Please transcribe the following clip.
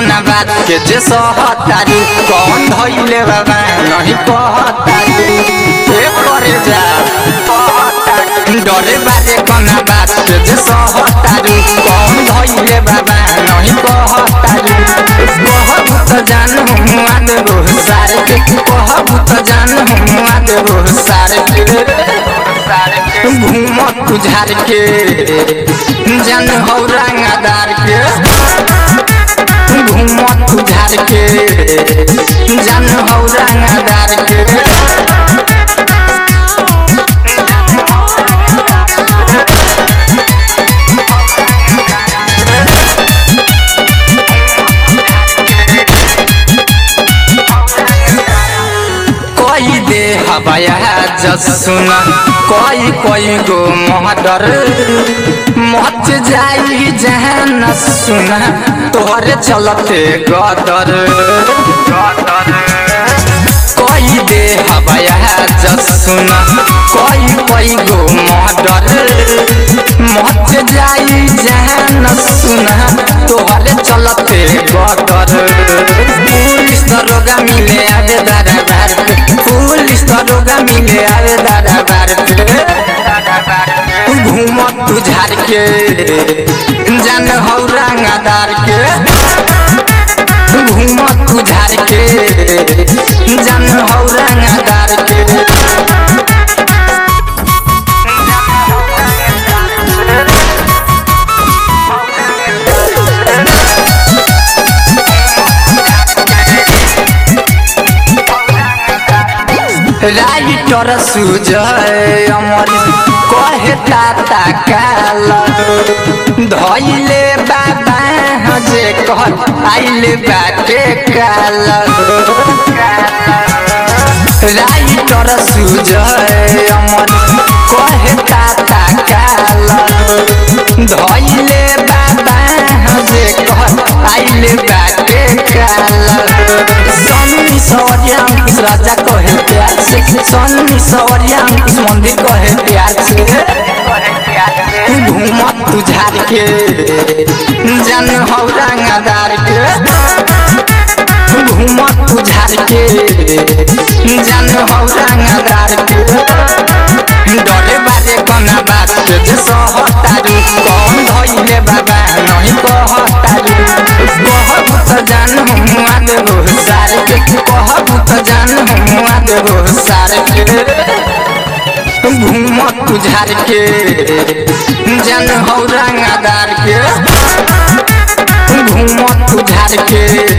कोना बात के जे सहतारी कौन धइले बाबा नहीं कहतारी ए करे जा डरे बाजे कोना बात के जे सहतारी कौन धइले बाबा नहीं कहतारी कहबू त जान हुआ देबो सारे के कहबू त जान हुआ देबो सारे के घूम तुझार के जान हौ रंगदार के घूम तुझार के जान हौ रंगदार के कोई दे हवाया जस सुना कोई कोई गो महडर मच जाई जहाँ न सुना तोहरे चलते गदर कोई दे हवाया जस सुना कोई कोई गो महडर मच जाई जहाँ न सुना तोहरे चलते गदर पुलिस दरोगा मिले आवे दादा बार पे पुलिस दरोगा मिले आवे दादा बार पे घूम तू झार के जान हौ रंगदार के घूम तू झार के जान हौ रंगदार के राइटर सुजय अमर कहे ताता काल धैले बाबा जे कह आइले बाटे काल राइटर सुजय अमर कहे ताता काल धैले बाबा जे कह आइले बाटे काल सन्नी सवरिया अंकुश राजा कहे प्यार से सन्नी सवरिया अंकुश मंदिर कहे प्यार से घूम तू झार के जान हौ रंगदार के घूम तू झार के जान हौ रंगदार के डरे बाजे कोना बात के जे सहतारी कौन धइले बाबा नहीं कहतारी कहबू त जान हुआ देबो सारे के कहबू त जान हुआ देबो सारे के घूम तू झार के जान हौ रंगदार के घूम तू झार के